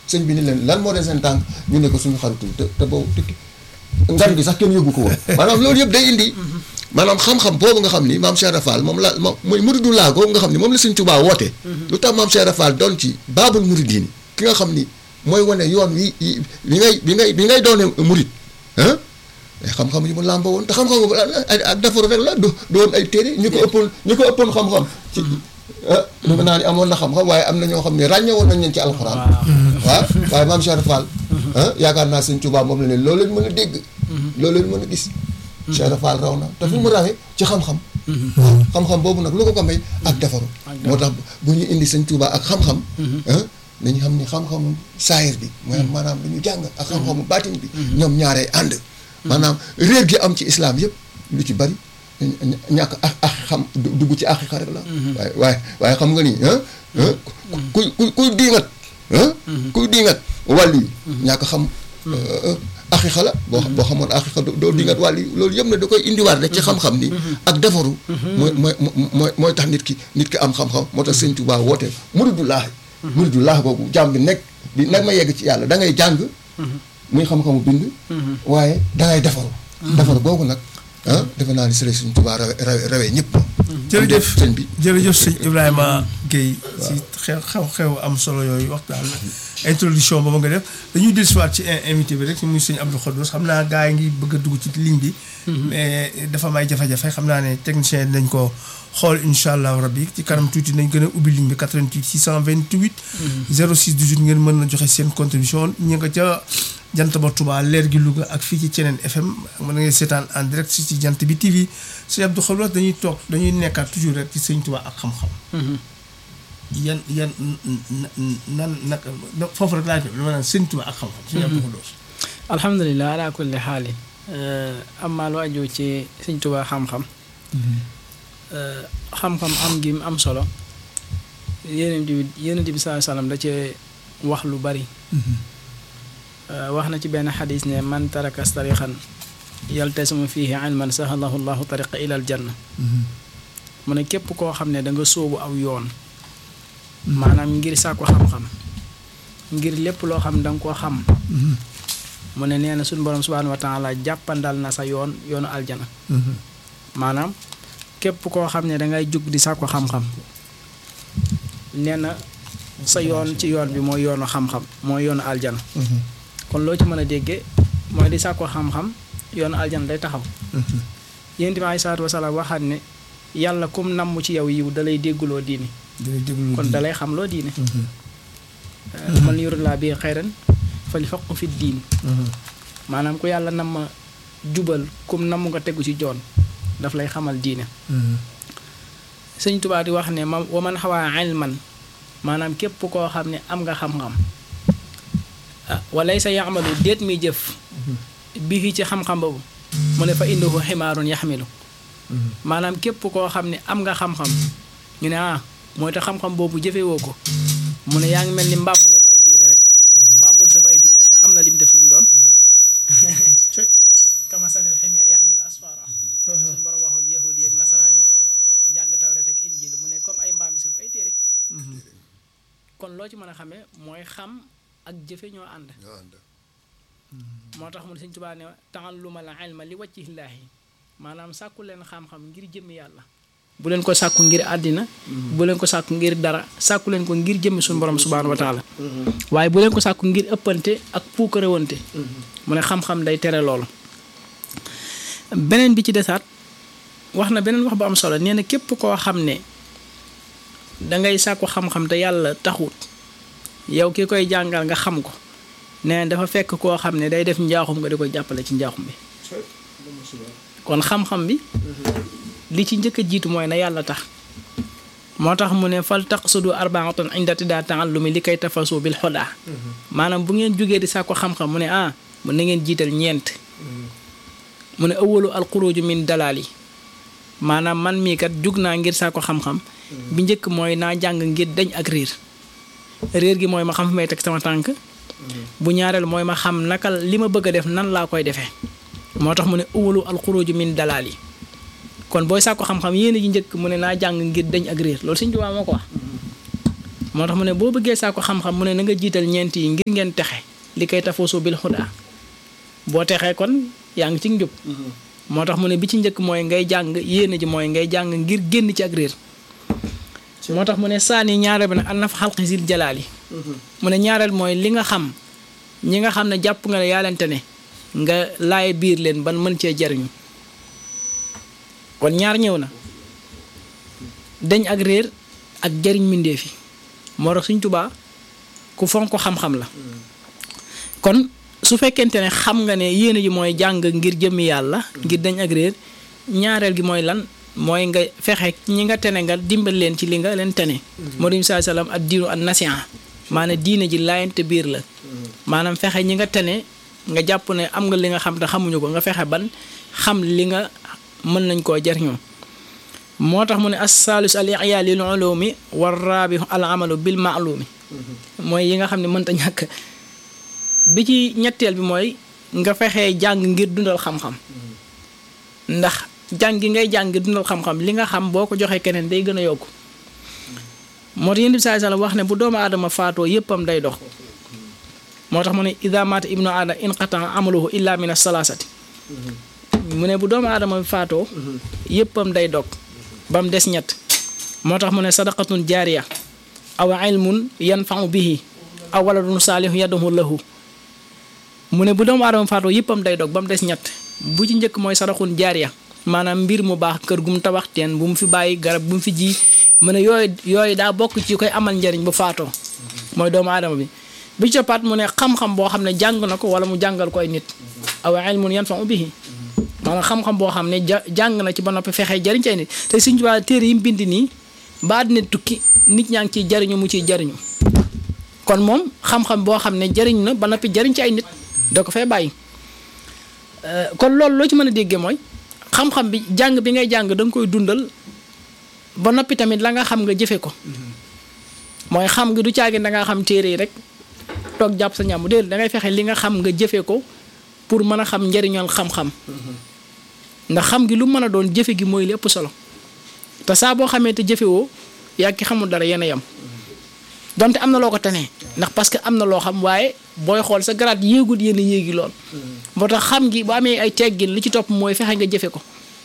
sëñ bi ni leen lan moo dee seen tànk ñu ne ko suñu xaritul te te boobu tukki ngan gi sax kenn yóbbu ko woon maanaam loolu yëpp day indi maanaam xam-xam boobu nga xam ni maam Cheikh Fall moom la moom mooy muridu laa googu nga xam ni moom la sëñ Tuubaa woote lu tax maam Cheikh Fall doon ci baabul muridiin ki nga xam ni mooy wane yoon wi bi ngay bi ngay bi ngay doone murid ah xam-xam yi mu làmba woon te xam-xam boobu ak defaru rek la du doon ay téere ñu ko ëppoon ñu ko ëppoon xam-xam ci ah dama naa ni amoon na xam-xam waaye am na ñoo xam ne ràññee woon nañ leen ci alxuraan waaw waaye maam Cheikh Fall ah yaakaar naa sëñ Tuubaa moom la ne loolu leen mën a dégg loolu leen mën a gis Cheikh Fall raw na te fu mu rawee ci xam-xam waaw xam-xam boobu nag lu ko ko may ak defaru moo tax bu ñu indi sëñ Tuubaa ak xam-xam ah nañu xam ni xam-xamu saayir bi mooy maanaam lu ñu jàng ak xam-xamu baatin bi ñoom ñaaree ànd maanaam réer gi am ci islam yëpp lu ci bari ñàkk ak ak xam dugg ci aqiqa rek la waaye waaye waaye xam nga ni kuy kuy kuy diingat kuy diingat wàllu yi ñàkk xam aqiqa la boo boo xamoon aqiqa doo diingat wàllu yi loolu yëpp ne da koy indiwaat rek ci xam-xam ni ak defaru mooy mooy mooy mooy tax nit ki nit ki am xam-xam moo tax sëñ Tuubaa woote muridulaahi muridulaahi boobu jàmm bi nekk di nag ma yegg ci yàlla da ngay jàng muy xam-xamu bind waaye dangay defaru defaru boobu nag ah defe naa ni sëriñ Sëriñ Tuubaa rawe rawe rawee ñëpp jërëjëf sëñ bi jërëjëf sëñ Ibrahima Guèye si xew xew xew am solo yooyu waxtaan introduction boobu nga def dañuy dellusiwaat ci invité bi rek muy sëñ Abdou Khoudous xam naa gars yi ngi bëgg a dugg ci ligne bi mais dafa may jafe-jafe xam naa ne technicien nañ ko xool incha allahu rabbi ci kanam tuuti nañ gën a ubbi ligne bi 88 628 06 18 ngeen mën na joxe seen contribution ñu nga ca jant ba Touba leer gi Louga ak fii ci Ceneen FM mën nga seetaan en direct si ci jant bi TV sëñ Abdou Khoudous dañuy toog dañuy nekkaat toujours rek ci sëñ Touba ak xam-xam. yan yan nan nag foofu rek laa def dama naan sëñ Touba ak xam-xam. sëñ Abdou Khoudous. alhamdulilah ala kulli xaali amaa lu aju ci sëñ Touba xam-xam. xam-xam am gi am solo yonent bi yonent bi saa salaam da cee wax lu bari. wax na ci benn xadis ne man taraka tariqan yaltasimu fihi ilman sahalahu llahu tariqa ila aljanna mu ne képp koo xam ne da nga sóobu aw yoon maanaam ngir sàkku xam-xam ngir lépp loo xam da nga koo xam mu ne nee na suñu borom subhanahu wa taala jàppandal na sa yoon yoonu aljana maanaam képp koo xam ne dangay jug di sàkku xam-xam nee na sa yoon ci yoon bi mooy yoonu xam-xam mooy yoonu aljana kon loo ci mën a déggee mooy di sàkko xam-xam yoonu aljana day taxaw yéen bi aleyhi salaatu wasalaam waxaat ne yàlla kum namm ci yow yiw dalay dégguloo diini kon dalay xam loo diine man yuridillaahu bihi xayran falyufaqqihhu fi diin maanaam ku yàlla nam ma jubal kum namm nga tegu ci joon daf lay xamal diine sëñ Tuubaa di wax ne ma wa man xawaa ilman maanaam képp koo xam ne am nga xam-xam ah walay sa yaamalu déet muy jëf bii ci xam-xam boobu mu ne fa indahu ximaarun yaxmilu maanaam képp koo xam ne am nga xam-xam ñu ne ah mooy tax xam-xam boobu jëfewoo ko mu ne yaa ngi mel ni mbaam mu yenu ay téere rek mbaam mu saf ay téere est-ce que xam na li mu def lu mu doon kamasalil ximeer yaxmilu asfara suñu borom waxoon yahudi yi ak nasaraan yi jàng tawret ak injil mu ne comme ay mbaam yi saf ay téere kon loo ci mën a xamee mooy xam ak jëfe ñoo ànd moo tax mu ne Sëñ Tuubaa ne ta'alluma al ilma li wajhillaahi maanaam sàkku leen xam-xam ngir jëmmi yàlla bu leen ko sàkku ngir àddina bu leen ko sàkku ngir dara sàkku leen ko ngir jëmmi suñu borom subhaanahu wa taala waaye bu leen ko sàkku ngir ëppante ak puukarewante mu ne xam-xam day tere loolu beneen bi ci desaat wax na beneen wax bu am solo nee na képp koo xam ne dangay sàkku xam-xam te yàlla taxut yow ki koy jàngal nga xam ko nee dafa fekk koo xam ne day def njaaxum nga di koy jàppale ci njaaxum bi kon xam-xam bi li ci njëkk a jiitu mooy na yàlla tax moo tax mu ne fal taqsudu arbaatan inda tidaa taallumi li kay tafasu bil xodaa maanaam bu ngeen jógee di sàkku xam-xam mu ne ah mu na ngeen jiital ñeent mu ne awalu alxuruju min dalaal yi maanaam man mii kat jug naa ngir sàkku xam-xam bi njëkk mooy naa jàng ngir dañ ak riir réer gi mooy ma xam fi may teg sama tànk bu ñaareel mooy ma xam naka li ma bëgg a def nan laa koy defee moo tax mu ne awalu alxuruju min dalaal yi kon booy sàkku xam-xam yéen ji njëkk mu ne naa jàng ngir dañ ak réer loolu Sëñ Tuubaa moo ko wax moo tax mu ne boo bëggee saako xam-xam mu ne na nga jiital ñeent yi ngir ngeen texe li koy tafoosu bil xudaa boo texee kon yaa ngi ci njub moo tax mu ne bi ci njëkk mooy ngay jàng yéene ji mooy ngay jàng ngir génn ci ak réer moo tax mu ne saani ñaareel bi nag an nafa xalqi sil jalaal yi mu ne ñaareel mooy li nga xam ñi nga xam ne jàpp nga ne yaa leen ne nga laay biir leen ban mën cee jariñu kon ñaar ñëw na dañ ak réer ak jariñ mbindéef yi moo tax suñ tubaa ku fonk xam-xam la kon su fekkente ne xam nga ne yéene ji mooy jàng ngir jëmmi yàlla ngir dañ ak réer ñaareel gi mooy lan mooy nga fexe ñi nga tene nga dimbal leen ci li nga leen tene moo di saa salaam ak diinu ak nasiha maanaam diine ji laayante biir la maanaam fexe ñi nga tene nga jàpp ne am nga li nga xam te xamuñu ko nga fexe ban xam li nga mën nañ koo jariñoo moo tax mu ne as-saalis al i'yaa lil ulumi war raabi al amalu bil ma'lumi mooy yi nga xam ne mënta ñàkk bi ci ñetteel bi mooy nga fexee jàng ngir dundal xam-xam ndax jàng gi ngay jàng ngir dundal xam-xam li nga xam boo ko joxee keneen day gën a yokku moo tax yéen bi saa sallam wax ne bu doomu aadama faatoo yéppam day dox moo tax mu ne ida maata ibnu aadama inqata amaluhu illa min as-salaasati mu ne bu doomu aadama bi faatoo yéppam day dog ba mu des ñett moo tax mu ne sadaqatun jaariya aw ilmun yanfau bihi aw waladun saalihu yadahu lahu mu ne bu doomu aadama faatoo yëppam day dog ba mu des ñett bu ci njëkk mooy sadaxun jaariya maanaam mbir mu baax kër gu mu tabax teen bu mu fi bàyyi garab bu mu fi ji mu ne yooyu yooyu daa bokk ci koy amal njariñ bu faatoo mooy doomu aadama bi bi ci toppaat mu ne xam-xam boo xam ne jàng na ko wala mu jàngal ko ay nit aw ilmun yanfau bihi maanaam xam-xam boo xam ne ja jàng na ci ba noppi fexe jariñ ci ay nit te suñ waa téere yi mu bind nii ba àddina tukki nit ñaa ngi ciy jariñu mu ciy jariñu kon moom xam-xam boo xam ne jariñ na ba noppi jariñ ci ay nit da ko fay bàyyi kon loolu loo ci mën a déggee mooy xam-xam bi jàng bi ngay jàng da nga koy dundal ba noppi tamit la nga xam nga jëfe ko mooy xam nga du caagi da ngaa xam téere yi rek toog jàpp sa ñàmbu déedéet da ngay fexe li nga xam nga jëfe ko pour mën a xam njariñool xam-xam ndax xam gi lu mën a doon jëfe gi mooy li ëpp solo te saa boo xamee te jëfewoo yaa ki xamul dara yéen a yem donte am na loo ko tenee ndax parce que am na loo xam waaye booy xool sa garaat yéegul yéen a yéegi lool moo tax xam gi bu amee ay teggin li ci topp mooy fexe nga jëfe ko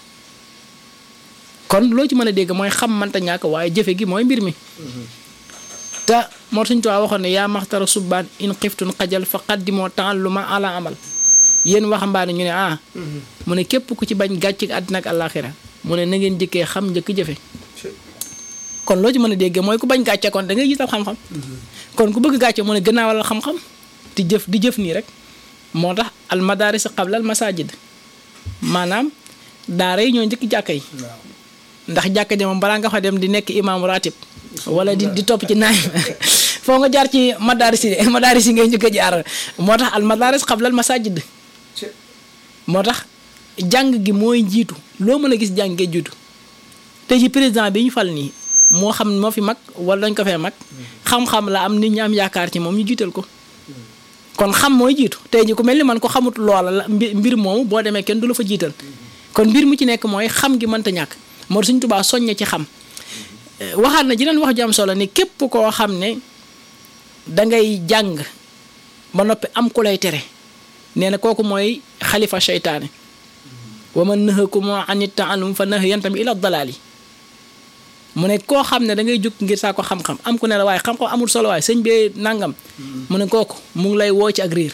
kon loo ci mën a dégg mooy xam mënta ñàkk waaye jëfe gi mooy mbir mi te moo suñ tuwaa waxoon ne yaa maxtara subbaan in xiftun xajal fa qaddimoo ta'alluma ala amal yéen waxambaane ñu ne ah mu ne képp ku ci bañ gàcc àddina ak àllaaxira mu ne na ngeen njëkkee xam njëkk jëfe kon loo ci mën a déggee mooy ku bañ gàcce kon da ngay jiital xam-xam kon ku bëgg gàcce mu ne gannaawal xam-xam di jëf di jëf nii rek moo tax al madaris qabla al masajid maanaam daara yi ñoo njëkk jàkka yi ndax jàkka ji moom balaa nga fa dem di nekk imaamu ratib wala di di topp ci naay foo nga jaar ci madaris yi madaris yi ngay njëkk a jaar moo tax al madaris qabla al masajid moo tax jàng gi mooy jiitu loo mën a gis jàng gee jiitu te ci président bi ñu fal nii moo xam moo fi mag wala dañ ko fee mag xam-xam la am nit ñi am yaakaar ci moom ñu jiital ko kon xam mooy jiitu tey ji ku mel ni man ko xamut loola la mbir moomu boo demee kenn du la fa jiital kon mbir mu ci nekk mooy xam gi mënta ñàkk moo suñ tubaa soññe ci xam waxaat na jeneen wax ju am solo ni képp koo xam ne dangay jàng ba noppi am ku lay tere nee na kooku mooy xalifa seytaane wa man nahakum an ta'allum fa nahyan tamit ila dalaali mu ne koo xam ne da ngay jóg ngir saa ko xam-xam am ku ne la waaye xam-xam amul solo waaye sëñ bee nangam mu ne kooku mu ngi lay woo ci ak riir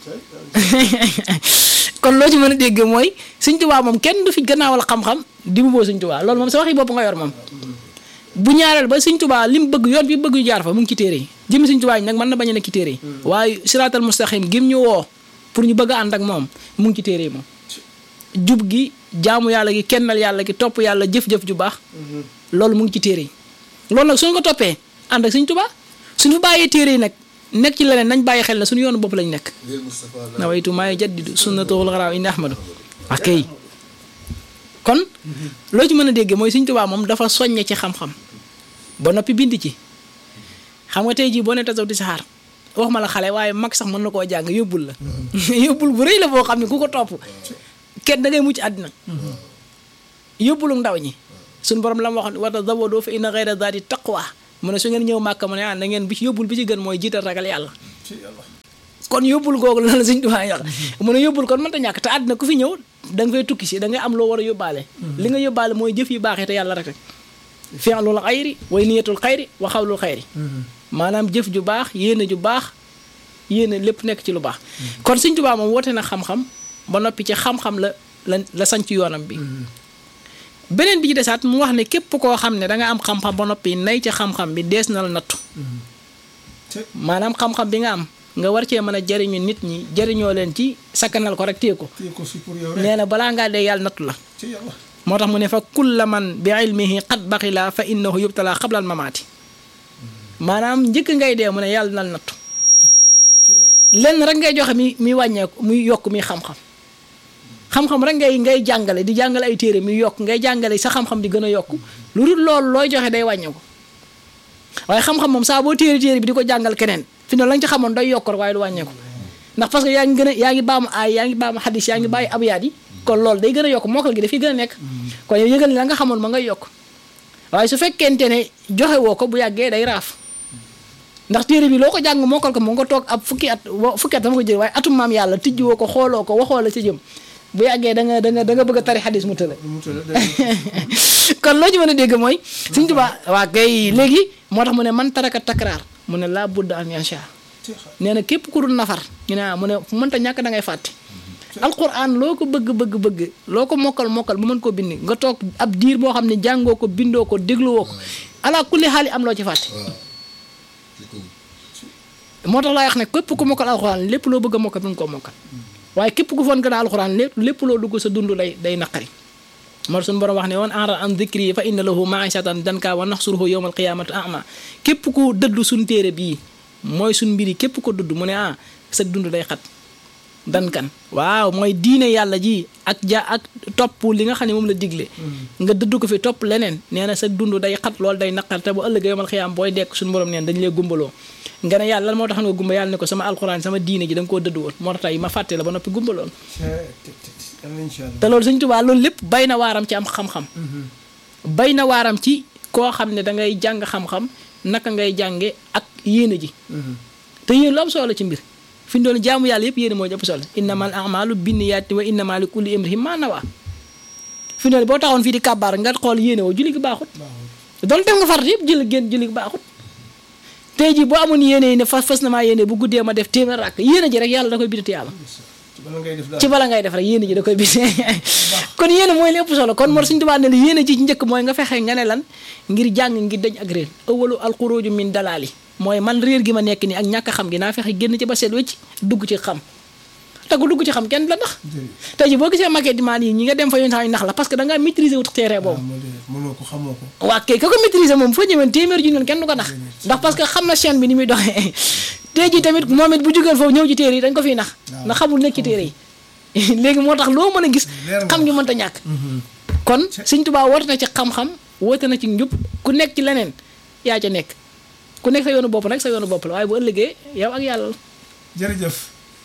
kon loo ci mën a dégg mooy sëñ Tuubaa moom kenn du fi gannaawal xam-xam di mu boo sëñ Tuubaa loolu moom sa waxi bopp nga yor moom bu ñaareel ba sëñ Tuubaa li mu bëgg yoon bi bëgg ñu jaar fa mu ngi ci téere yi jëmi sëñ Tuubaa yi nag mën na bañ a nekk ci téere yi waaye siraatal mustaqim gim ñu woo pour ñu bëgg a ànd ak moom mu ngi ci téere yi moom jub gi jaamu yàlla gi kennal yàlla gi topp yàlla jëf-jëf ju baax loolu mu ngi ci téere yi loolu nag suñu ko toppee ànd ak Sëñ Tuubaa suñu bàyyee téere yi nag nekk ci leneen nañ bàyyi xel na suñu yoonu bopp lañ nekk nawaytu maay jaddidu sunnatul xaraaw indi ahmadu ak kay kon loo ci mën a déggee mooy Sëñ Tuubaa moom dafa soññe ci xam-xam ba noppi bind ci xam nga tey jii boo ne tasaw di saxaar wax ma la xale waaye mag sax mën na koo jàng yóbbul la yóbbul bu rëy la boo xam ne ku ko topp kenn da ngay mucc àddina yóbbulu ndaw ñi suñu borom la ma waxoon wa tazawwadu fa inna xayra zaadi taqwa mu ne su ngeen ñëw màkka mu ne ah na ngeen bi ci yóbbul bi ci gën mooy jiital ragal yàlla ci yàlla kon yóbbul googu la la Sëñ Tuubaa wax mu ne yóbbul kon mënta ñàkk te àddina ku fi ñëw da nga fay tukki si da ngay am loo war a yóbbaale li nga yóbbaale mooy jëf yu baaxee te yàlla rek rek fi'lul xayri way niyatul xayri wa xawlul xayri maanaam jëf ju baax yéene ju baax yéene lépp nekk ci lu baax kon Sëñ Tuubaa moom woote na xam-xam ba noppi ci xam-xam la la la sañ ci yoonam bi beneen bi ci desaat mu wax ne képp koo xam ne da nga am xam-xam ba noppi nay ci xam-xam bi dees na la nattu maanaam xam-xam bi nga am nga war cee mën a jariñu nit ñi jariñoo leen ci sakkanal ko rek téye ko téye ko si pour yow rek nee na balaa ngaa dee yàlla nattu la ci yàlla moo tax mu ne fa kulla man bi ilmihi qad baxila fa innahu yubtala qabla al mamaati maanaam njëkk ngay dee mu ne yàlla nal nattu ci yàlla lenn rek ngay joxe mi mi wàññeeku muy yokk mi xam-xam xam-xam rek ngay ngay jàngale di jàngale ay téere mi yokk ngay jàngale sa xam-xam di gën a yokk lu dul loolu looy joxe day wàññeeku waaye xam-xam moom saa boo téere téere bi di ko jàngal keneen fi ne la nga ci xamoon day yokk rek waaye du wàññeeku ndax parce que yaa ngi gën a yaa ngi baamu aay yaa ngi baamu xadis yaa ngi bàyyi abiyaat yi kon loolu day gën a yokk mokkal gi dafay gën a nekk kon yow yëgal ni la nga xamoon ma ngay yokk waaye su fekkente ne joxe woo ko bu yàggee day raaf ndax téere bi loo ko jàng mokkal ko mu nga toog ab fukki at wa- fukki at dama ko jël waaye atum maam yàlla tijji woo ko xooloo ko waxoo la ci jëm bu yàggee da nga da nga da nga bëgg a tari xadis mu tële mu tëdd day kon loo ci mën a dégg mooy Sëñ Tuubaa waa kay léegi moo tax mu ne man taraka takraar mu ne laa budda an yansha ci xa nee na képp ku dul nafar ñu ne ah mu ne fu mënta ñàkk da ngay fàtte alquran loo ko bëgg bëgg bëgg loo ko mokkal mokkal bu mën koo bind nga toog ab diir boo xam ne jàngoo ko bindoo ko dégluwoo ko ala kulli xaali am loo ci fàtte moo tax laa wax ne képp ku mokkal alxuraan lépp loo bëgg a mokkal mën koo mokkal waaye képp ku foon gën a alxuraan lépp lépp loo dugg sa dund day day naqari moo tax suñu borom wax ne woon enra an dikri fa inna lahu maishatan danka wa naxsuruhu yowma alqiyamati ama képp ku dëddu suñ téere bii mooy suñ mbiri képp ko dudd mu ne ah sa dund day xat dankan waaw mooy diine yàlla ji ak ja ak topp li nga xam ne moom la digle nga dëdd ko fi topp leneen nee na sa dund day xat loolu day naqar te bu ëllëgee yomal xiyaam booy dekk suñu borom neen dañu lay gumbaloo nga ne yàlla lan moo tax nga gumba yàlla ne ko sama alxuraan sama diine ji da nga koo dëdd woon moo tax tey ma fàtte la ba noppi gumbaloon incha allah te loolu Sëñ Tuubaa loolu lépp bay na waaram ci am xam-xam bay na waaram ci koo xam ne da ngay jàng xam-xam naka ngay jànge ak yéene ji te yéen lu am solo ci mbir fi ñu doon jaamu yàlla yëpp yéene moo jëpp solo innamal a'maalu binniyaati wa innamaa li kulli imri'in maa nawaa fi ñu doon boo taxoon fii di kàbbaar nga xool yéene woo julli gi baaxut doon def nga farat yëpp julli génn julli gi baaxut tey jii boo amoon yéene yi ne fas fas na maa yéene bu guddee ma def téeméer rakk yéene ji rek yàlla da koy bindati yàlla ci bala ngay def daal ci bala ngay def rek yéene ji da koy bind kon yéene mooy lépp solo kon moo suñu tubaab ne la yéene ji ci njëkk mooy nga fexe nga ne lan ngir jàng ngir dañ ak réer awalu alxuruju min dalaali mooy man réer gi ma nekk nii ak ñàkk a xam gi naa fexe génn ci ba seet wecc dugg ci xam te ku dugg ci xam kenn la ndax tey ji boo gisee maquette di maan yi ñi nga dem fa yoon sax nax la parce que da ngaa maîtriser wut terrain boobu moo de mënoo ko xamoo ko waa kay ka ko maîtriser moom foo ñëwee téeméer ju noonu kenn du ko nax ndax parce que xam na chaîne bi ni muy doxee tey ji tamit moom it bu jógeen foofu ñëw ci téere yi dañ ko fiy nax ndax xamul nekk ci téere yi léegi moo tax loo mën a gis Leer nga. xam ngi mënta ñàkk kon Sëñ Tuubaa woote na ci xam-xam woote na ci njub ku nekk ci leneen yaa ca nekk ku nekk sa yoonu bopp nag sa yoonu bopp la waaye bu ëllëgee yow ak yàlla la jërëjëf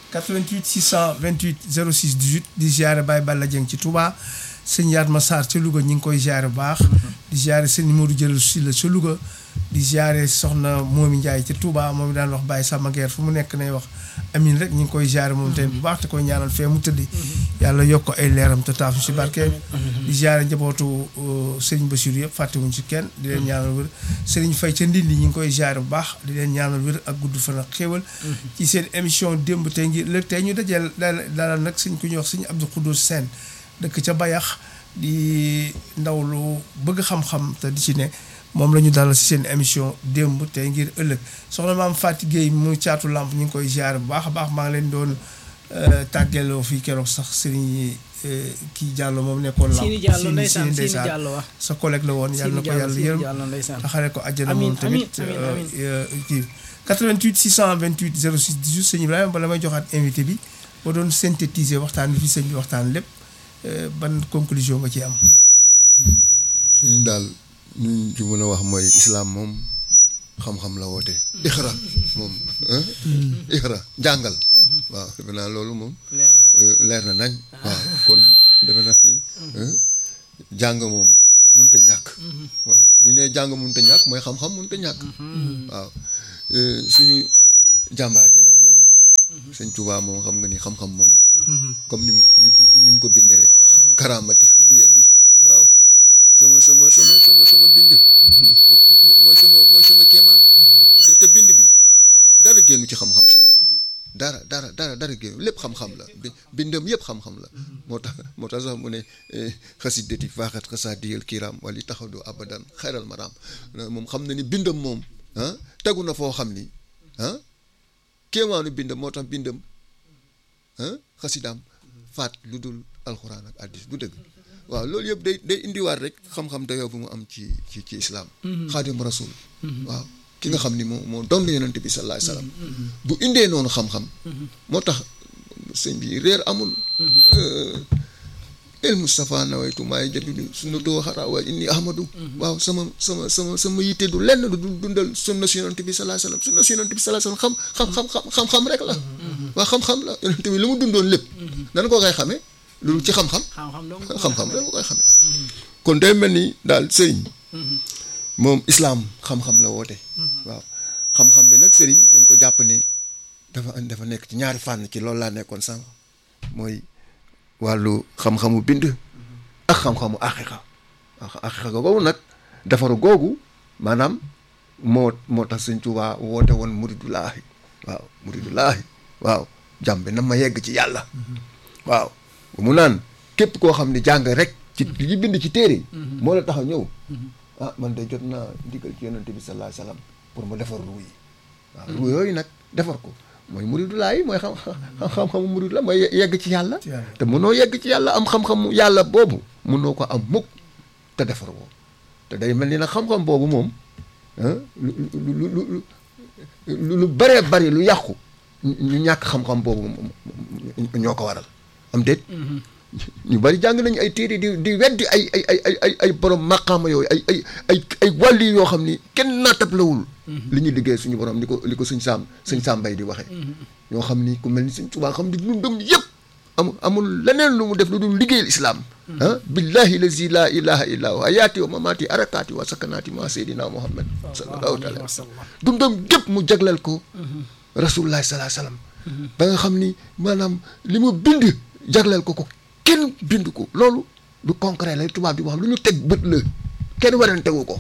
88 628 06 18 di ziare Baye Balla Dieng ci Touba sëñ Yatma Sarr ca Louga ñi ngi koy ziare bu baax. di ziare sëñ Modou Jël Sylla ca Louga. di ziare soxna Momi Ndiaye ca Touba moom daan wax Baye Samba Gueye fu mu nekk nay wax amin rek ñu ngi koy ziare moom tamit bu baax te koy ñaanal fee mu tëddi. yàlla yokk ko ay leeram te taaf si barke. di ziare njabootu uh, Serigne Bassirou yëpp fàttewuñ ci kenn di leen ñaanal wér Serigne Faye ca Ndindi ñi ngi koy ziare bu baax di leen ñaanal wér ak gudd fan ak xéewal ci seen émission démb tey ngi léegi tey ñu dajeel daal daal nag sëñ ku ñuy wax sëñ Abdou Khoudous Sène dëkk ca Bayax di ndaw lu bëgg xam-xam te di ci ne moom la ñu dalal si seen émission démb tey ngir ëllëg soxna maam Fatou Gueye mu caatu lamp ñu ngi koy ziare bu baax a baax maa ngi leen doon tàggeloo fii keroog sax sëriñ kii Diallo moom nekkoon lamp Sini Diallo Sini- ndeysaan Sini Sini ndeysaan Diallo wax sa collègue la woon yàlla na ko yàlla Sini yërëm Diallo ndeysaan taxare ko àjjana Amiin, moom tamit amiin, amiin, euh, euh, kii 88 628 06 18 sëñ Ibrahima bala may joxaat invité bi boo doon synthétiser waxtaan bi fi sëñ bi waxtaan lépp euh, ban conclusion nga ci am suñu daal ñu ci mën a wax mooy islaam moom xam-xam la woote. ixra moom ah ixra jàngal waaw defe naa loolu moom leer na. euh, leer na nañ waaw kon defe naa ni ah, jàng moom mënut a ñàkk. waaw bu ñu nee jàng mënut a ñàkk mooy xam-xam mënut a ñàkk. waaw Euh, suñu jàmbaar ji nag moom. sëñ Tuubaa moom xam nga ni xam-xam moom. comme ni mu ni mu ni mu ko bindee rek. karaamati du yeddi waaw. sama sama sama sama sama bind. mo- mo- mooy sama mooy sama kéemaan. te te bind bi dara génnu ci xam-xam sëriñ. dara dara dara dara génnu lépp xam-xam la bi bindam yëpp xam-xam la. moo tax moo tax sax mu ne xasidati faaxat xasaadiyal kiram wali taxadu abadan xayral maram moom xam na ni bindam moom ah tegu na foo xam ni ah kéemaanu bindam moo tax bindam ah xasidaam faat lu dul alxuraan ak addis bu dëgg waaw loolu yëpp day day indiwaat rek xam-xam dayoo bu mu am ci ci ci islaam xaadim rasul waaw ki nga xam ni moo moo doon yonente bi sallallahu alayhi wasallam bu indee noonu xam-xam moo tax sëñ bi réer amul el Moustapha nawaytu maay jaddidu sunnatu waxara wa inni ahmadu waaw sama sama sama sama yitte du lenn du dundal sunna si yonente bi sallallahu alayhi wasallam sunna si yonente bi sallallahu alayhi wasallam xam xam xam xam xam rek la waaw xam-xam la yonente bi lu mu dundoon lépp dana ko koy xamee loolu ci xam-xam xam-xam donc xam-xam rek nga koy xamee kon day mel ni daal sëriñ moom islaam xam-xam la woote waaw xam-xam bi nag sëriñ dañ ko jàpp ne dafa dafa nekk ci ñaari fànn ci loolu laa nekkoon sànq mooy wàllu xam-xamu bind ak xam-xamu aqiqa aqiqa googu nag defaru googu maanaam moo moo tax sëñ Tuubaa woote woon muridulaahi waaw muridulaahi waaw jàmm bi na ma yegg ci yàlla waaw mu naan képp koo xam ne jàng rek ci li bind ci téere yi moo la tax a ñëw ah man de jot naa ndigal ci yonante bi sallallahu alayhi wasallam pour ma defar ruu yi waaw ruu yooyu nag defar ko mooy muridulaahi mooy xam xam-xamu murid la mooy yegg ci yàlla Ci yàlla. te mënoo yegg ci yàlla am xam-xamu yàlla boobu mënoo ko am mukk te defar woo te day mel ni nag xam-xam boobu moom ah lu lu lu lu lu lu bëree bëri lu yàqu ñu ñàkk xam-xam boobu moom ñoo ko waral am déet ñu bëri jàng nañu ay téere di di weddi ay ay ay ay ay ay borom maqaama yooyu ay ay ay ay wàlli yoo xam ni kenn naatablewul li ñu liggéey suñu borom li ko li ko suñ saam suñ saambay di waxee ñoo xam ni ku mel ni suñ Tuubaa xam ni dundam yëpp amul amul leneen lu mu def lu dul liggéeyal islaam ah billahi lazi la ilaha illa huwa ayaati wa mamaati arakaati wa sakanaati ma seydina muhammad sallallahu alayhi wa sallam dundam gépp mu jagleel ko rasulullah salaa sallam ba nga xam ni maanaam li mu bind jagleel ko ko kenn bind ko loolu du concret lay tubaab di wax lu ñu teg bët la kenn warantewu ko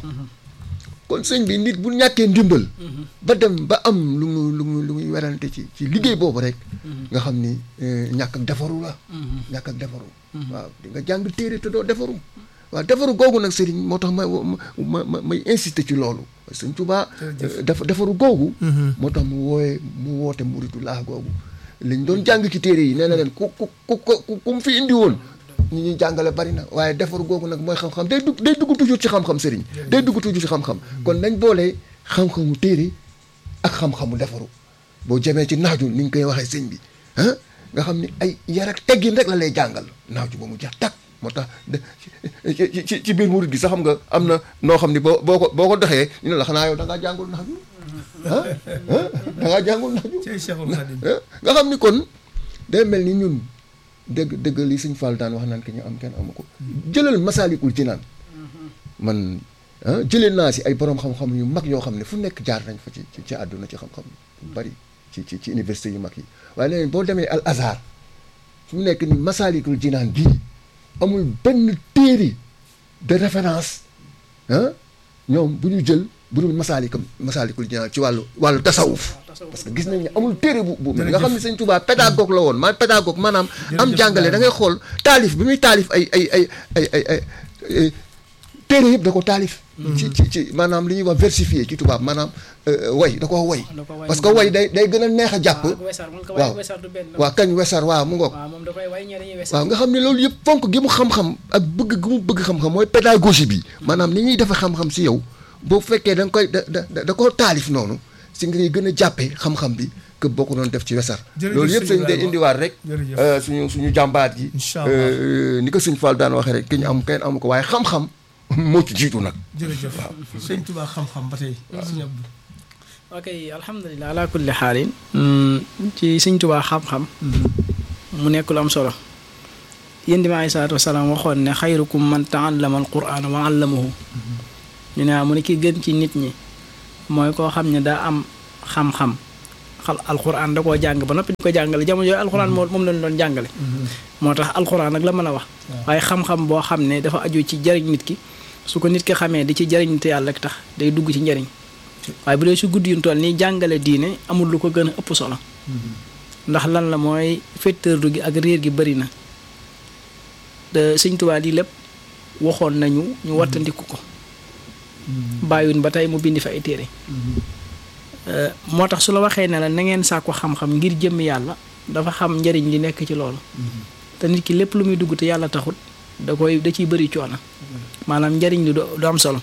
kon sëñ bi nit bu ñàkkee ndimbal ba dem ba am lu mu lu mu lu muy werante ci ci liggéey boobu rek nga xam ni eh, ñàkk ak defaru la ñàkk ak defaru waaw di nga jàng téere te doo defaru waaw defaru googu nag sëriñ moo tax ma ma ma may insister ci loolu sëñ Tuubaa eh, def defaru googu moo tax mu wooye mu woote muritu laa googu liñ doon jàng ci téere yi nee na leen ku ku ku ku ku mu fi indi woon ñi ñuy jàngale bari na waaye defar googu nag mooy xam-xam day dugg day dugg toujours ci xam-xam sëriñ day dugg toujours ci xam-xam kon nañ boolee xam-xamu téere ak xam-xamu defaru boo jemee ci naaju ni ñu koy waxee sëñ bi ah nga xam ni ay yar ak teggin rek la lay jàngal naaju ba mu jeex tàkk moo tax de ci ci ci biir murid gi sax xam nga am na noo xam ni boo boo ko boo ko doxee ñu ne la xanaa yow da ngaa jàngul naaju ah ah da ngaa jàngul naaju Cey Cheikhul Khadim ah nga xam ni kon day mel ni ñun dëgg dëgg li suñ Fall daan wax naan ki ñu am kenn amu ko jëlal masaalikul ci naan man ah jëlee naa si ay borom xam-xam yu mag yoo xam ne fu nekk jaar nañ fa ci ci ci àdduna ci xam-xam yu bari ci ci ci université yu mag yi waaye léegi boo demee al azhar fu mu nekk ni masaalikul jinaan bii amul benn téere de référence ah ñoom bu ñu jël bu dul masaalikam masaalikul jinaan ci wàllu wàllu tasawuf parce que gis nañ ne amul téere bu bu mel nga xam ne sëñ Tuubaa pédagogue la woon man pédagogue maanaam am jàngale da ngay xool taalif bi muy taalif ay ay ay ay ay ay ay téere yëpp da ko taalif ci ci ci maanaam li ñuy wax versifié ci tubaab maanaam way da ko way da ko way parce que way day day gën a neex a jàpp waaw wesar mun ko way waaw wesar du benn waaw kañ wesar waaw mu ngoog waaw moom da koy way ñee dañuy wesar waaw nga xam ne loolu yëpp fonk gi mu xam-xam ak bëgg gi mu bëgg xam-xam mooy pédagogie bi maanaam ni ñuy defe xam-xam si yow boo fekkee da nga koy da da da koo taalif noonu si ngay gën a jàppee xam-xam bi que boo ko doon def ci wesar Jërëjëf loolu yëpp sëñ sëñ day Ibrahima. indiwaat rek Jërëjëf. euh, suñu suñu jàmbaat yi Incha Allah. euh, ni ko sëñ Fall daan waxee rek ki ñu am kenn amu ko waaye xam-xam moo ci jiitu nag jërëjëf sëñ Tuubaa xam-xam ba tey sëñ Abdou ok alhamdulilah ala kulli xaalin ci Sëñ Tuubaa xam-xam mu nekk lu am solo yéen di ma alayhi salaatu wasalaam waxoon ne xayrukum man taallama alquran wa allamahu ñu ne mu ne ki gën ci nit ñi mooy koo xam ne daa am xam-xam xal alquran da koo jàng ba noppi di ko jàngale jamono yooyu alquran moo moom lañ doon jàngale moo tax alquran nag la mën a wax waaye xam-xam boo xam ne dafa aju ci jariñ nit ki su ko nit ki xamee di ci jariñ te yàlla rek tax day dugg ci njariñ waaye bu dee su guddi yu toll nii jàngale diine amul lu ko gën a ëpp solo ndax lan la mooy féttërlu gi ak réer gi bëri na te sëñ Tuubaa lii lépp waxoon nañu ñu wattandiku ko bàyyun ba tey mu bindi fa ay téere moo tax su la waxee ne la na ngeen sàkku xam-xam ngir jëmm yàlla dafa xam njariñ li nekk ci loolu te nit ki lépp lu muy dugg te yàlla taxut da koy da ciy bëri coono maanaam njariñ li du am solo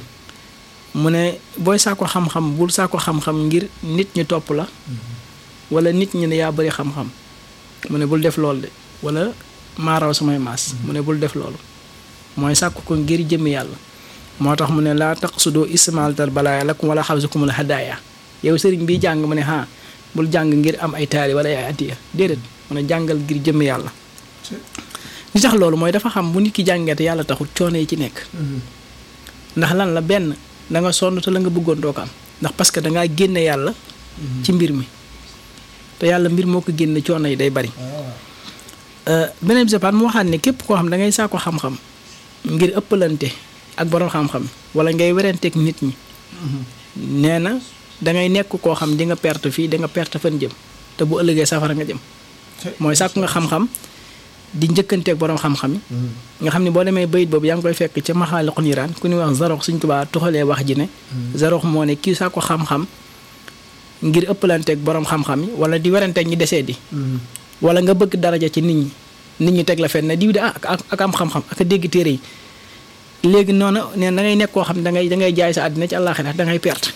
mu ne booy sàkku xam-xam bul sàkku xam-xam ngir nit ñi topp la wala nit ñi ne yaa bëri xam-xam mu ne bul def loolu de wala maaraw samay maas mu ne bul def loolu mooy sàkku ko ngir jëmmi yàlla moo tax mu ne laa taqsudoo ismaaltal balaaya lakum wala xabsukumul hadaaya yow sëriñ bi jàng mu ne ha bul jàng ngir am ay taali wala ay addiya déedéet mu ne jàngal ngir jëmmi yàlla li tax loolu mooy dafa xam bu nit ki jàngee te yàlla taxul coono yi ci nekk ndax lan la benn da nga sonn te la nga bëggoon doo ko am ndax parce que dangaa génne yàlla ci mbir mi te yàlla mbir moo ko génne coono yi day bari beneen bi mu waxaat ne képp koo xam da ngay saako xam-xam ngir ëppalante ak borom xam-xam wala ngay werenteeg nit ñi nee na dangay nekk koo xam di nga perte fii di nga perte fan jëm te bu ëllëgee safara nga jëm mooy sàkku nga xam-xam di njëkkanteeg borom xam-xam yi nga xam ne boo demee bayit boobu yaa ngi koy fekk ca maxaaliqu niiraan ku ñuy wax zarox suñ tubaa tuxalee wax ji ne zarox moo ne kii sàkku xam-xam ngir ëppalanteeg borom xam-xam yi wala di werenteeg ñi desee di wala nga bëgg daraja ci nit ñi nit ñi teg la fenn diw de ah ak am xam-xam ak a dégg téere yi léegi noonu nee da ngay nekk koo xam ne dangay dangay jaay sa àddina ci àllaaxira da ngay perte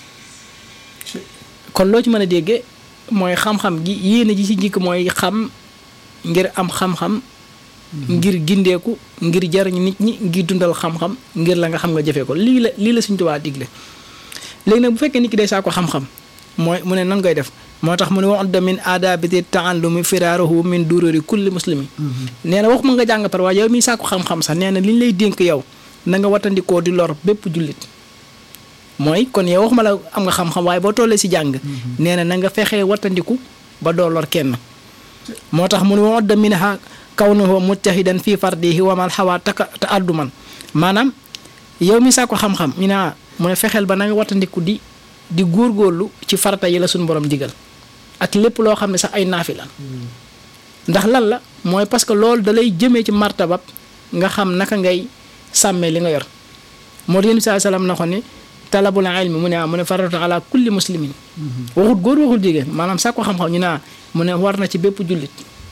kon loo ci mën a déggee mooy xam-xam gi yéene ji ci njëkk mooy xam ngir am xam-xam ngir gindeeku ngir jariñ nit ñi ngir dundal xam-xam ngir la nga xam nga jëfee ko lii la lii la Sëñ Tuubaa digle léegi nag bu fekkee nit ki day saa ko xam-xam mooy mu ne nan koy def moo tax mu ne wax da min aadabiti taallumi firaaruhu min dururi kulli muslimi nee na waxuma nga jàng par waaye yow miy saako xam-xam sax nee na li ñu lay dénk yow na nga watandikoo di lor bépp jullit mooy kon yow waxuma la am nga xam-xam waaye boo tollee si jàng nee na na nga fexee watandiku ba doo lor kenn moo tax mu ne wax da min ha kawnuhu mujtahidan fii fardihi wa mal xawaa taka ta adduman maanaam yow mi saako xam-xam ñu ne mu ne fexeel ba na nga watandiku di di góorgóorlu ci farata yi la suñu borom digal ak lépp loo xam ne sax ay naafi la ndax lan la mooy parce que loolu da lay jëmee ci martabab nga xam naka ngay sàmmee li nga yor moo tax yéen saa salaam na ko ni talabul ilmi mu ne ah mu ne faratu ala kulli muslimin waxut góor waxul jigéen maanaam sax ko xam-xam ñu ne mu ne war na ci bépp jullit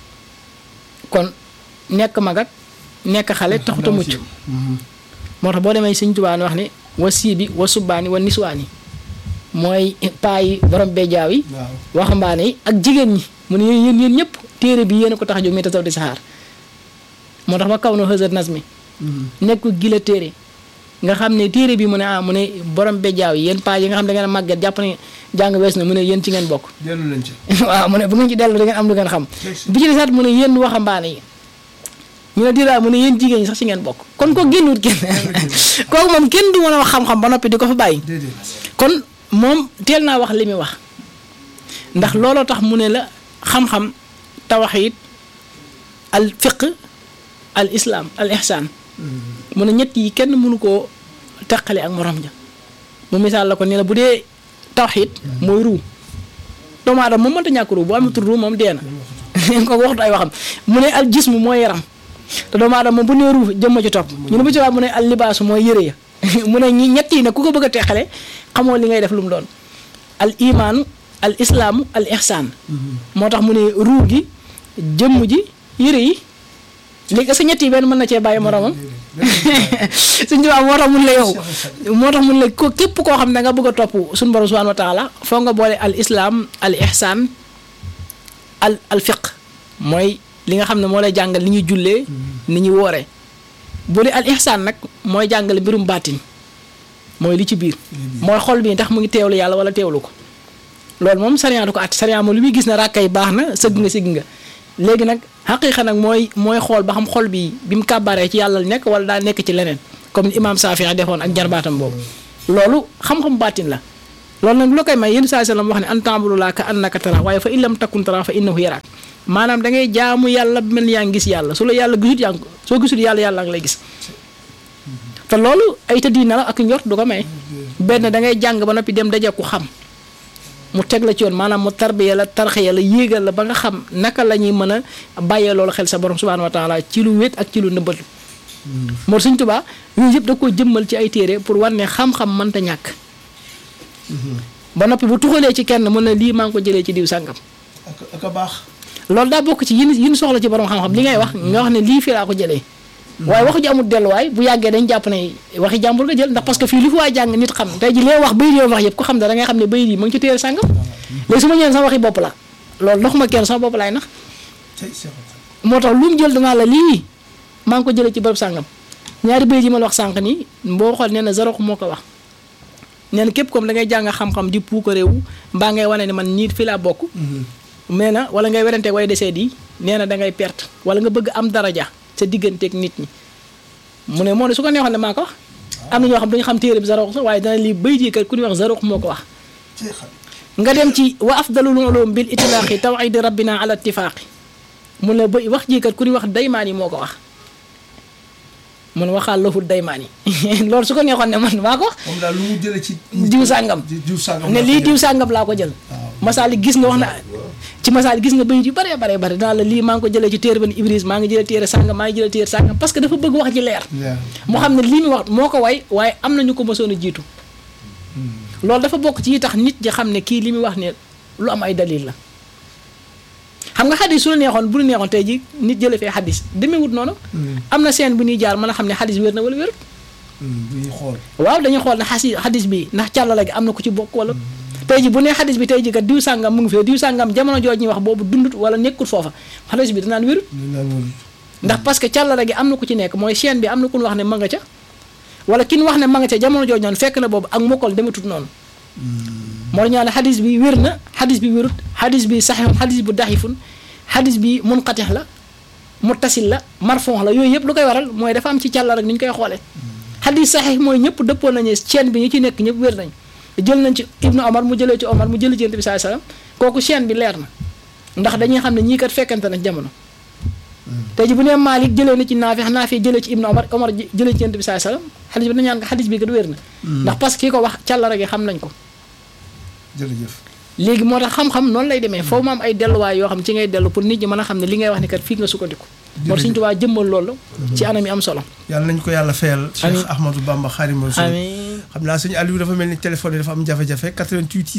kon nekk mag ak nekk xale taxut a mucc moo tax boo demee Sëñ Tuubaa wax ni wa siibi wa subbaani wa niswaani mooy paa yi borom bejaaw yi waxambaane yi ak jigéen ñi mu ne yéen yéen ñëpp téere bi yéen a ko tax a jóg mi tasaw di saxaar moo tax ba kaw na xësat nas mi nekk gila téere nga xam ne téere bi mu ne ah mu ne borom bejaaw yi yéen paa yi nga xam ne da ngeen a màgget jàpp ne jàng wees na mu ne yéen ci ngeen bokk dellu nañ ci waaw mu ne bu ngeen ci dellu da ngeen am lu ngeen xam bi ci desaat mu ne yéen waxambaane yi ñu ne diraa mu ne yéen jigéen ñi sax ci ngeen bokk kon ko génnut kenn kooku moom kenn du mën a wax xam-xam ba noppi di ko fa bàyyi kon moom teel naa wax li muy wax ndax looloo tax mu ne la xam-xam tawxiid al fiq al islaam al ihsaan mu ne ñett yi kenn mënu koo teqale ak morom ja mu misaal la ko ni la bu dee tawxiid mooy ruu doomu aadama moom mënta ñàkk ruu bu amatul ruu moom dee na ko waxtu ay waxam mu ne al jismu mooy yaram te doomu aadama moom bu nee ruu jëmma ci topp ñu ne bu ci waa mu ne al libaasu mooy yëre ya mu ne ñi ñett yi nag ku ko bëgg a teqale xamoo li ngay def lu mu doon al imaanu al islaamu al ihsaan moo tax mu ne ruu gi jëmm ji yëre yi léegi sa ñett yi benn mën na cee bàyyi moromam suñ tubaab moo tax mun la yow moo tax mun la ko képp koo xam ne nga bëgg a topp suñu borom subhaanahu wa taala foo nga boole al islaam al ihsaan al al fiq mooy li nga xam ne moo lay jàngal li ñuy jullee ni ñuy wooree bu dee al ihsaan nag mooy jàngale mbirum baatin mooy li ci biir mooy xol bi ndax mu ngi teewlu yàlla wala teewlu ko loolu moom sariya du ko at sariya moom li muy gis ne ràkka yi baax na sëgg nga sigg nga léegi nag xaqiiqa nag mooy mooy xool ba xam xol bi bi mu kàbbaree ci yàlla la nekk wala daa nekk ci leneen comme ni imaam Saafi defoon ak jarbaatam boobu loolu xam-xam baatin la loolu nag lu koy may yéen saa sallam wax ne an ta'budullaaha ka annaka taraahu waaye fa in lam takun taraahu fa innahu yaraak maanaam da ngay jaamu yàlla mel ni yaa ngi gis yàlla su la yàlla gisut yaa ngi soo gisul yàlla yàlla ngi lay gis te loolu ay tëddi na la ak njort du ko may benn da ngay jàng ba noppi dem daje ku xam mu teg la ci yoon maanaam mu tarbiya la tarxiya la yéegal la ba nga xam naka la ñuy mën a bàyyee loolu xel sa borom subhaanahu wa taala ci lu wét ak ci lu nëbbatu moo Sëñ Tuubaa yooyu yëpp da koo jëmmal ci ay téere pour war ne xam-xam mënta ñàkk ba noppi bu tuxalee ci kenn mën na lii maa ngi ko jëlee ci diw sàngam ak ak a baax. loolu daa bokk ci yin yin soxla ci borom xam-xam li ngay wax nga wax ne lii fii laa ko jëlee waaye waxu ji amul delluwaay bu yàggee dañ jàpp ne waxi jàmbur nga jël ndax parce que fii li fi waay jàng nit xam tey ji lee wax bayit yoon wax yëpp ko xam ne da ngay xam ne bayit yi ma ngi ci téere sàngam léegi su ma ñëwee sama waxi bopp la loolu doxuma kenn sama bopp laay nax tey Cheikh moo tax lu mu jël danaa la lii maa ngi ko jëlee ci bërëb sàngam ñaari bayit yi ma la wax sànq nii boo xool nee na Zarok moo ko wax nee na képp comme da ngay jàng xam-xam di puukareewu mbaa ngay wane ne man nii fii laa bokk nee na wala ngay werante way desee di nee na da ngay perte wala nga bëgg am daraja sa digganteeg nit ñi mu ne moo ne su ko neexoon ne maa ko wax am na ñoo xam dañu xam téere bi Zarok sax waaye dana lii bayit yi kat ku ñuy wax Zarok moo ko wax tey xam nga dem ci wa afdalul ulum bil itlaaqi tawxidi rabbina ala ittifaaqi mu ne ba wax jii kat ku ñuy wax daymaan yi moo ko wax mun waxaal laful daymaan yi loolu su ko neexoon ne man maa ko wax moom daal lu mu jëlee ci. diw sàngam diw sàngam ne laa lii ko diw jëlee. sàngam laa ko jël masaali gis nga wax na ci masaali gis nga bayit yu bare bare bare dinaa la lii maa ngi ko jëlee ci téere ban ibris maa ngi jëlee téere sàngam maa ngi jëlee téere sàngam parce que dafa bëgg wax ji leer leer. mu xam ne lii mu wax moo ko way waaye am na ñu ko mësoon a jiitu loolu dafa bokk ci yi tax nit ji xam ne kii li muy wax ne lu am ay dalil la xam nga xadis su la neexoon bu la neexoon tey ji nit jële fee xadis demeewut noonu am na seen bu ñuy jaar mën a xam ne xadis wér na wala wérut bu ñuy xool. waaw dañuy xool ne xasi xadis bi ndax càllala gi am na ku ci bokk wala tey ji bu nee xadis bi tey ji kat diw sàngam mu ngi fee diw sàngam jamono jooj ñuy wax boobu dundut wala nekkul foofa xadis bi danaan wérut ñu naan woon. ndax parce que càllala gi am na ku ci nekk mooy chaîne bi am na ku ñu wax ne ma nga ca wala ki ñu wax ne ma nga ca jamono jooj noonu fekk na boobu ak mokkal demetut noonu moo ñaa ne xadis bi wér na xadis bi wérut xadis bi saxihun xadis bu daxifun xadis bi munqatix la muttasil la marfon la yooyu yëpp lu koy waral mooy dafa am ci càlla rek ni ñu koy xoolee xadis saxix mooy ñëpp dëppoon nañu chaîne bi ñi ci nekk ñëpp wér nañ jël nañ ci ibnu omar mu jëlee ci omar mu jëlee ci yonent bi saa sallam kooku chaîne bi leer na ndax dañuy xam ne ñii kat fekkante na jamono tey ji bu nee Malik jëlee na ci Naafi Naafi jëlee ci ibnu omar omar jëlee ci yonent bi saa sallam xadis bi dañu ñaan ko xadis bi kat wér na ndax parce que kii ko wax càlla rek xam nañ ko jërëjëf. léegi moo tax xam-xam noonu lay demee foofu mu am ay delluwaay yoo xam ci ngay dellu pour nit ñi mën a xam ne li ngay wax ni kat fii nga sukkandiku moo tax Sëñ Tuubaa jëmmal loolu ci anam yi am solo yàlla nañu ko yàlla fayal. Amiin. Cheikh Ahmadou Bamba Xaadimu Rasuul. amiin xam naa sëñ Aliou dafa mel ni téléphone yi dafa am jafe-jafe 88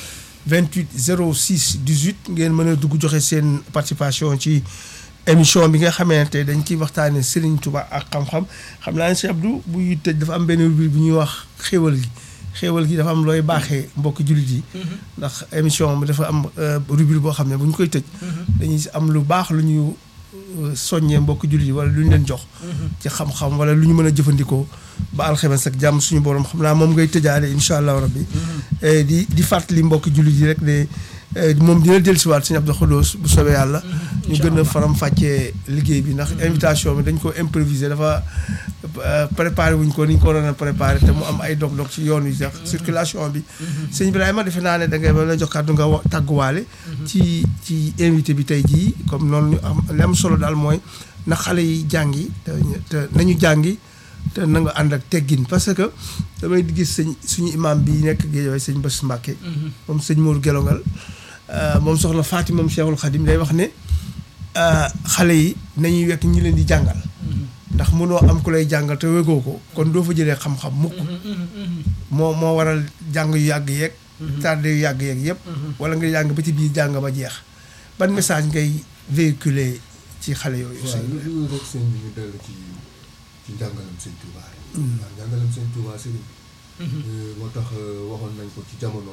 628 06 18 ngeen mën a dugg joxe seen participation ci émission bi nga xamante ne dañ ciy waxtaanee Serigne Touba ak xam-xam xam naa ne Cheikh Abdou buy tëj dafa am benn rubrique bu ñuy wax xéewal gi xéewal gi dafa am looy baaxee mbokki jullit yi. ndax émission bi dafa am euh, rubrique boo xam ne bu ñu koy tëj. dañuy am lu baax lu ñu euh, soññee mbokki jullit yi wala lu ñu leen jox. ci xam-xam wala lu ñu mën a jëfandikoo ba alxames ak jàmm suñu borom xam naa moom ngay tëjaale incha allahu rabbi Eh, di di fàttali mbokki jullit yi rek ne eh, moom dina dellusiwaat sëñ Abdou Khoudous bu soobee yàlla. ñu gën a faram fàccee liggéey bi ndax invitation bi dañ ko improviser dafa euh, préparé wuñ ko ni ñu ko waroon a préparé te mu am ay dog-dog ci yoon wi sax circulation bi. sëñ Ibrahima defe naa ne da ngay mën a jox kàddu nga wa- tàgguwaale. ci ci invité bi tey jii comme noonu ñu am li am solo daal mooy na xale yi jàngi te te nañu jàngi. te na nga ànd ak teggin parce que damay gis sëñ suñu imam bi nekk Guédiawaye sëñ Bass Mbàkke moom sëñ Mour Gelongal euh, moom soxna Faati moom Cheikhul Khadim day wax ne euh, xale yi nañuy wekk ñi leen di jàngal ndax mënoo am ku lay jàngal te wegoo ko kon doo fa jëlee xam-xam mukk moo moo waral jàng yu yàgg yeeg tardé yu yàgg yeeg yëpp wala nga jàng ba ci biir jàng ba jeex ban message ngay véhiculer ci xale yooyu waaw sëñ lu dul rek sëñ bi ñu dellu ci ci njàngalam sëñ Touba rek. waaw njàngalam sëñ Touba sëriñ bi. moo tax euh, waxoon nañ ko ci jamono.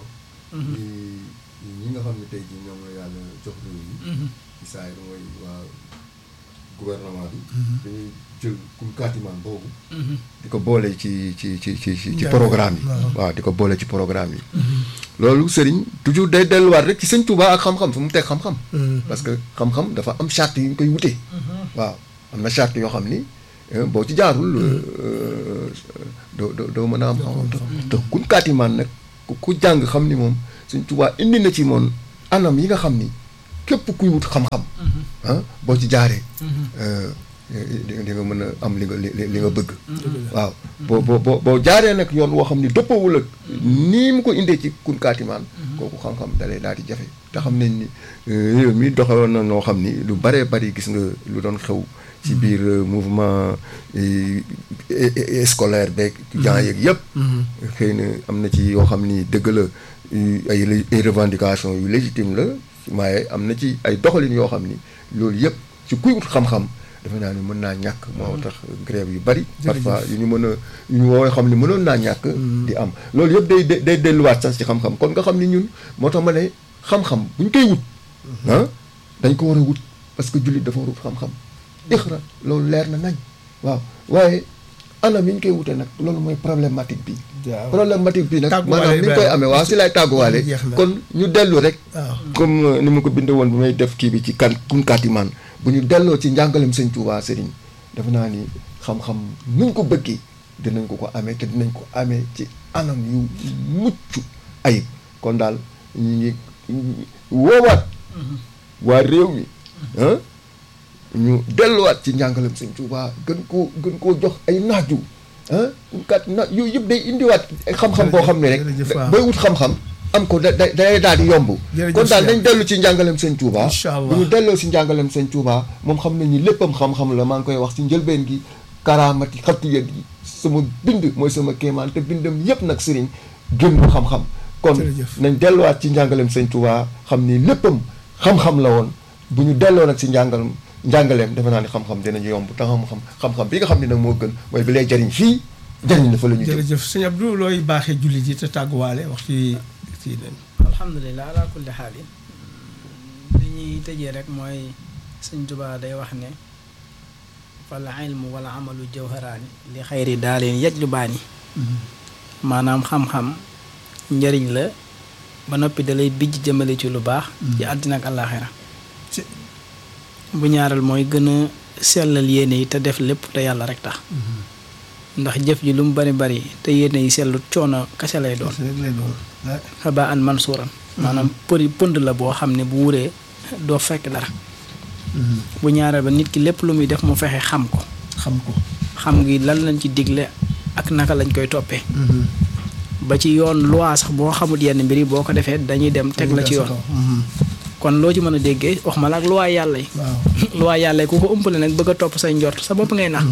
ñi ñi nga xam ne tey jii ñoom la yàlla jox réew yi. ci saa yi mooy waa gouvernement bi. dañuy jël kum kaatimaan boobu. di ko boole ci ci ci ci ci ci Njàng programme yi. waaw. waaw di ko boole ci programme yi. loolu sëriñ toujours day delluwaat rek ci sëñ Touba ak xam-xam fu mu teg xam-xam. parce que xam-xam dafa am charte yu ñu koy wutee. waaw am na charte yoo xam ni eh, boo ci jaarul. euh, doo doo doo mën a am xam-xam te te kun kaatimaan nag ku ku jàng xam ni moom sëñ Touba indi na ci moom anam yi nga xam ni képp kuy wut xam-xam. ah boo ci jaaree. euh, di di nga mën a am li nga li li nga bëgg. waaw boo boo boo boo jaaree nag yoon woo xam ni dëppawul ak nii mu ko indee ci kun kaatimaan kooku xam-xam dalay daal di jafe te xam nañ ni euh, réew mi doxewoon na noo xam ni lu baree bari gis nga lu doon xew ci biir euh, mouvement euh, é- é- scolaire beeg étudiants yeeg yëpp xëy na am na ci yoo xam ni dëgg la yu- ay lé- ay revendications yu légitime la waaye am na ci ay doxalin yoo xam ni loolu yëpp ci kuy wut xam-xam defe naa ni mën naa ñàkk moo tax grève yu bari parfois yu ñu mën a yu ñu woowee xam ni mënoon naa ñàkk di am loolu yëpp day day day delluwaat sax ci xam-xam kon nga xam ni ñun moo tax ma ne xam-xam bu ñu koy wut ah dañ ko war a wut parce que jullit dafa war a wut xam-xam ixra loolu leer na nañ waaw waaye anam yi ñu koy wute nag loolu mooy problématique bi waaw. problématique bi nag Tàgguwaale maanaam ni ñu koy Ibrahima. amee waaw si lay tàgguwaale Jeex na. kon ñu dellu rek waaw. comme euh, ni ma ko bindee woon bi may def kii bi ci kan kun kaatimaan bu ñu delloo ci njàngalem sëñ Tuubaa sëriñ dafa naa ni xam-xam nuñ ko bëggee dinañ ko ko amee te dinañ ko amee ci anam yu mucc ayib kon daal ñu ngi woowaat waa réew mi ah ñu delluwaat ci njàngalem sëñ Tuubaa gën koo gën koo jox ay naaju ah kat na yooyu yëpp day indiwaat ay xam-xam boo xam ne rek jërëjëf waaw. booy wut xam-xam am ko da da day daal di yomb Jërëjëf kon daal Cheikh. dañ dellu ci njàngalem sëñ Tuubaa Incha Allah. bu ñu delloo si njàngalem sëñ Tuubaa moom xam nañ ni léppam xam-xam la maa ngi koy wax si njëlbeen gi karaamati xatiyat yi sama bind mooy sama kéemaan te bindam yépp nag sëriñ génn xam-xam kon Jërëjëf. nañ delluwaat ci njàngalem sëñ Tuubaa xam ni léppam xam-xam la woon bu ñu delloo nag si njàngalem njàngaleem defe naa ni xam-xam dinañu yomb te xam-xam xam-xam bi nga xam ne nag moo gën mooy bi lay jariñ fii jariñ la fa la ñu jëm jërëjëf sëñ Abdou looy baaxee jullit yi te tàgguwaale waxtu yi kii nañ alhamdulilah ala kulli xaalin li ñuy tëjee rek mooy sëñ Tuubaa day wax ne fal ilmu wala amalu jawharaani li xayri daaleen yaj lu baani maanaam xam-xam njëriñ la ba noppi dalay bijj jëmale ci lu baax ci àddina ak àllaaxira ci bu ñaareel mooy gën a sellal yéene yi te def lépp te yàlla rek tax ndax jëf ji lu mu bari bari te yéene yi sellut coono kese lay doon rek lay doon ah, xaba an mansuuran maanaam përi pënd la boo xam ne bu wuree doo fekk dara bu ñaareel ba nit ki lépp lu muy def mu fexe xam ko xam ko xam ngi lan lañ ci digle ak naka lañ koy toppee ba ci yoon loi sax boo xamul yenn mbir yi boo ko defee dañuy dem teg la ci yoon kon loo ci mën a déggee wax ma la ak loi yàlla yi waaw loi yàlla yi ku ko ëmpale nag bëgg a topp say njort sa bopp ngay nax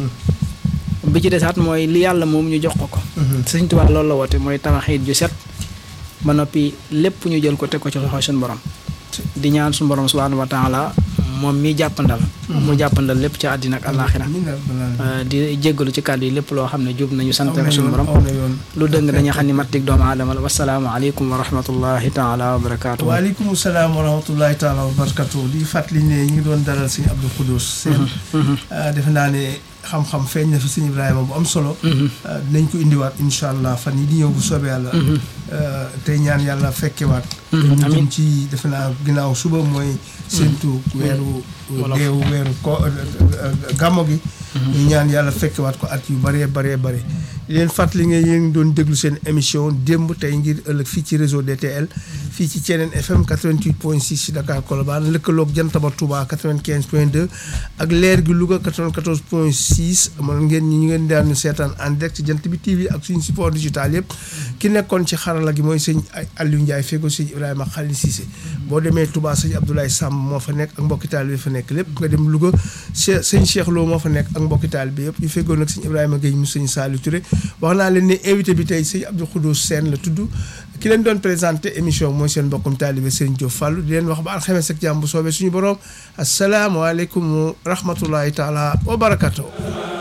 bi ci desaat mooy li yàlla moom ñu jox ko ko Sëñ Tuubaa loolu la woote mooy tawaxiit ju set ba noppi lépp ñu jël ko teg ko ci loxo suñu borom di ñaan suñu borom subhaanahu wa taala moom mi jàppandal mu jàppandal lépp ci àddina ak àllaaxira amiin yaa rabbal aalamiin. Euh, di jéggalu ci kàddu yi lépp loo xam ne jub nañu sant aw na rek suñu yoon borom aw na yoon lu dëng dañu xam ni mattik doomu aadama la wasalaamu aleykum wa rahmatullahi taala wa barakaatu waaleykum salaam wa rahmatullahi taala wa barakatu di fàttali ne ñu ngi doon dalal sëñ Abdou Khoudous seen ah, defe naa ne xam-xam feeñ na fi sëñ Ibrahima bu am solo ah, dinañ ko indiwaat incha allah fan yi di ñëw bu soobee yàlla ah, tey ñaan yàlla fekkewaat ñu jëm amiin. ci defe naa ginnaaw suba mooy séntu weeru Wolof. deewu weeru ko gàmmo gi ñu ñaan yàlla fekkewaat ko at yu bëree bëree bëri di leen fàttali nga yéen ngi doon déglu seen émission démb tey ngir ëllëg fii ci réseau DTL fii ci Thiénène FM 88 point 6 ci Dakar Colobane lëkkaloog Jantaba Touba 95 point 2 ak leer gi Louga 94 point 6 man ngeen ñi ñu ngeen daan seetaan en direct ci Jant bi TV ak suñu support digital yëpp ki nekkoon ci xarala gi mooy sëñ Aliou Ndiaye fego sëñ Ibrahima Khalil Cissé boo demee Touba sëñ Abdoulaye Samb moo fa nekk ak mbokki taalibe bi fa nekk lépp nga dem Louga Che sëñ Cheikh Lo moo fa nekk ak mbokki taalibe bi yëpp ñu feggoon nag sëñ Ibrahima Gueye mu sëñ Saliou Touré wax naa leen ne invité bi tey sëñ Abdou Khoudous Sène la tudd ki leen doon présenté émission mooy seen mbokkum taalibe Serigne Diop Fallou di leen wax ba alxames ak jàmm bu soobee suñu borom asalaamaaleykum wa rahmatullahi taala wa barakatuh